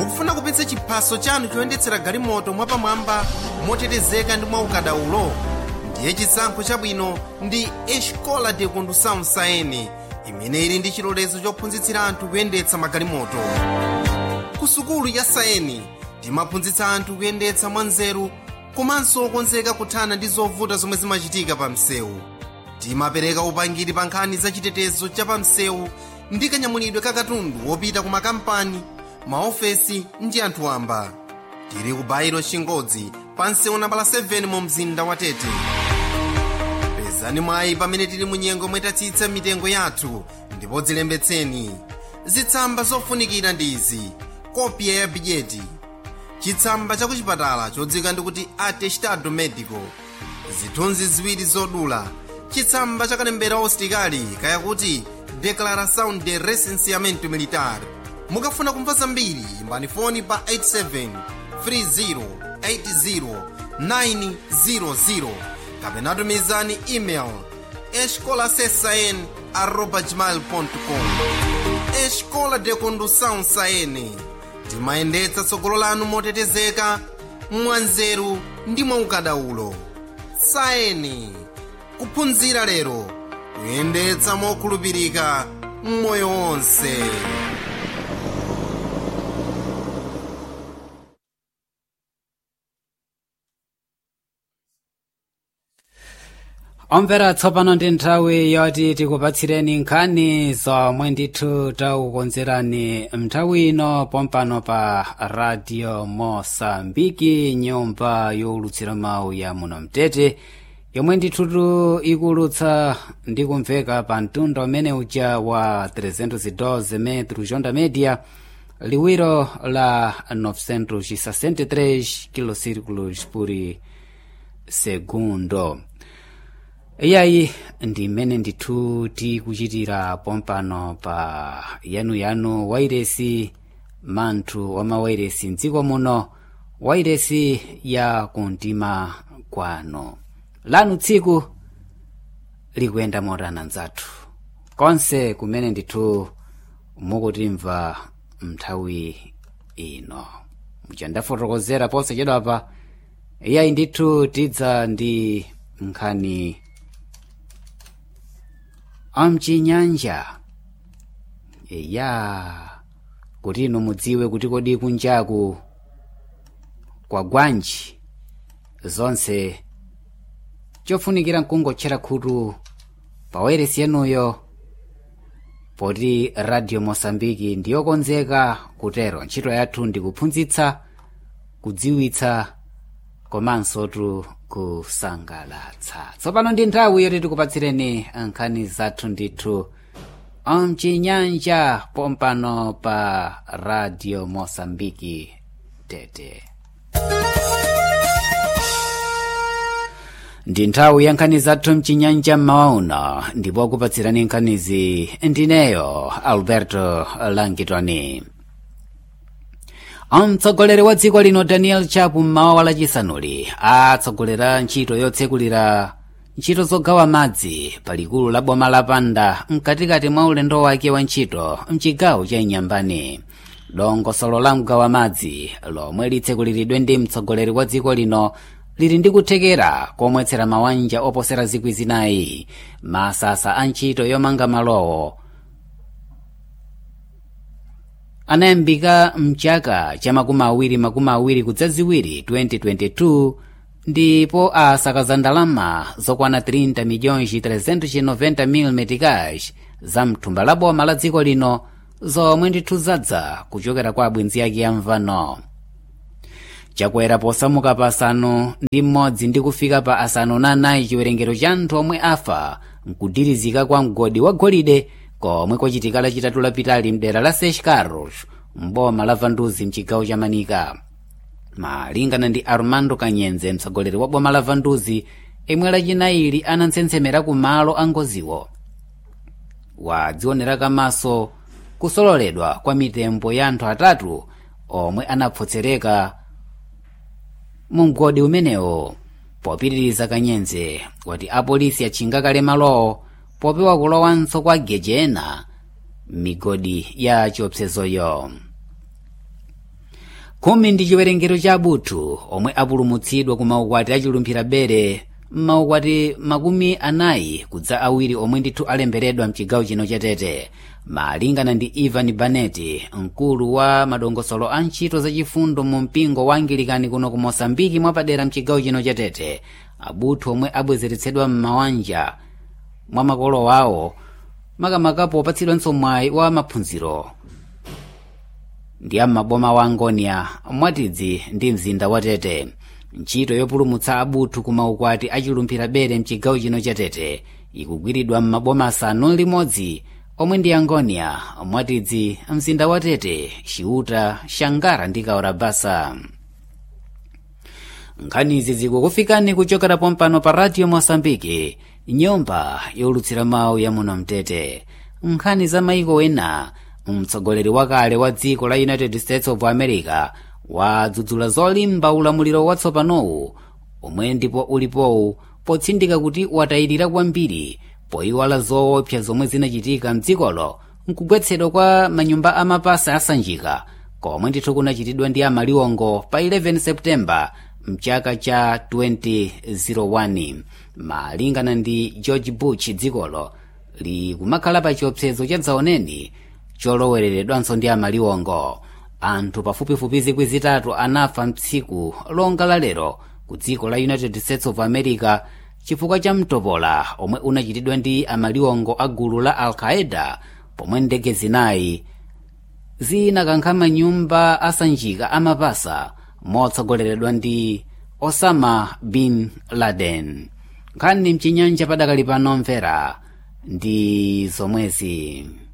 mukufuna kupitsa chiphaso chanu choyendetsera galimoto mwapamwamba motetezeka ndi mwaukadaulo ndiye chisankho chabwino ndi escola de condução saene imene ili ndi chilolezo chophunzitsira anthu kuyendetsa magalimoto ku sukulu ya saeni timaphunzitsa anthu kuyendetsa mwanzeru komanso okonzeka kuthana ndi zovuta zomwe zimachitika pa msewu timapereka upangiri pa nkhani za chitetezo cha pa msewu ndi kanyamulidwe ka katundu wopita ku makampani maofesi ndi anthu wamba tili ku bairo chingodzi pa msewu nambala 7 mu mzinda wa tete pezani mwayi pamene tili mu nyengo mwetatsitsa mitengo yathu ndipo dzilembetseni zitsamba zofunikira ndi izi kopya ya bidyeti chitsamba cha kuchipatala chodzika ndikuti atestado medico zithunzi ziwiri zodula chitsamba cha kalembera ositikali kayakuti declaração de recenseamento militar mukafuna kumva zambiri imbani foni pa 87 30 80 kapena tumizani email escolasesn arroba gmail.com escola de condução saene timayendetsa tsogolo lanu motetezeka mwanzeru ndi mwaukadaulo saeni kuphunzira lero kuyendetsa mokhulupirika mmoyo wonse omvera tsopano ndi nthawi yoti tikupatsireni nkhani zomwe ndithu takukonzerani mnthawi ino pompano pa radio mosambiki nyumba yowulutsira mawu ya muno mtete yomwe ndithutu ikulutsa ndi kumveka pa mtunda umene uja wa 312 metro jonda media liwiro la 963 kilocirculos por segundo iyayi ndi mmene ndithu tikuchitira pompano pa yanuyanu wairesi manthu wa mawairesi mdziko muno wairesi ya kumtima kwanu lanu tsiku likuyenda motana mdzathu konse kumene ndithu mukutimva mnthawi ino muja ndafotokozera posachedwapa iyayi ndithu tidza ndi nkhani amchinyanja eya kuti inu mudziwe kuti kodi kunjaku kwa gwanji zonse chofunikira nkungotchera khutu pa wairesi yanuyo poti radio mosambiki ndiyokonzeka kutero ntchito yathu ndi kuphunzitsa kudziwitsa komanso tu kusangalatsa tsopano ndi nthawi yoti tikupatsireni nkhani zathu ndithu amchinyanja pompano pa radio mosambiki tete ndi nthawi ya nkhani zathu mchinyanja mmawa uno ndipo kupatsirani nkhanizi ndineyo alberto langitoni mtsogoleri wa dziko lino daniel chapu mmawa wa lachisanuli atsogolera ntchito yotsekulira ntchito zogawa madzi pa likulu la boma la panda mkatikati mwa ulendo wake wa ntchito mchigawo cha inyambani dongosolo la mgawa madzi lomwe litsekuliridwe ndi mtsogoleri wa dziko lino lili ndi kuthekera komwetsera mawanja oposera zikwi zinayi masasa a ntchito yomanga malowo anayambika mchaka cha makumi awiri makumi awiri kudzaziwiri 2022 ndipo asakaza ndalama zokwana 30 milhões 390 mil meticais za mthumba la boma la dziko lino zomwe ndithu zadza kuchokera kwa abwenzi ake amvano chakwera posamuka pa asanu ndi mmodzi ndi kufika pa asanu na anayi chiwerengero cha anthu omwe afa mkudirizika kwa mgodi wa golide komwe kwachitika lachitatu lapitali mdera la seix carros mboma la vanduzi mchigawo cha manika malingana ndi armando kanyenze mtsogoleri wa boma la vanduzi imwe lachinayili anantsentsemera ku malo a ngoziwo wadzionera kamaso kusololedwa kwa mitembo ya anthu atatu omwe anapfotsereka mu mgodi umenewo popitiriza kanyenze wati apolisi achinga kale malowo popewa kulowanso kwa geje ena migodi ya chiopsezoyo khumi ndi chiwerengero cha abuthu omwe apulumutsidwa ku maukwati achilumphira bere maukwati makumi anayi kudza awiri omwe ndithu alemberedwa mchigawo chino chatete malingana ndi ivan baneti mkulu wa madongosolo a ntchito zachifundo mu mpingo wa angilikani kuno ku mosambiki mwapadera mchigawo chino chatete abuthu omwe abwezeretsedwa m'mawanja mwa makolo wawo makamakapo opatsidwanso mwayi wa maphunziro ndi am'maboma wa angonia mwatidzi ndi mzinda wa tete ntchito yopulumutsa abuthu ku maukwati achilumphira bere mchigawo chino cha tete ikugwiridwa m'maboma asanu limodzi omwe ndi angonia mwatidzi mzinda wa tete ciuta xangara ndi kaorabasa nkhanizi zikukufikani kuchokera pompano pa radio mosambiki nyumba yolutsira mawu ya muno mtete nkhani za maiko ena mtsogoleri wakale wa dziko la united states of america wadzudzula zolimba ulamuliro watsopanowu omwe ndipo ulipowu potsindika kuti watayirira kwambiri poyiwala zoopsa zomwe zinachitika mdzikolo nkugwetsedwa kwa manyumba amapasa asanjika komwe ndithu kunachitidwa ndi amaliwongo pa 11 septemba mchaka cha 2001 malingana ndi george bush dzikolo likumakhala pa chiopsezo cha dzaoneni cholowereredwanso ndi amaliwongo anthu pafupifupi zikwi zitatu anafa mtsiku longa la lero ku dziko la united states of america chifukwa cha mtopola omwe unachitidwa ndi amaliwongo a gulu la al-qaeda pomwe ndege zinayi zinakankha manyumba asanjika amapasa motsogoleredwa ndi osama bin laden nkhani mchinyanja padakali pano mvera ndi zomwezi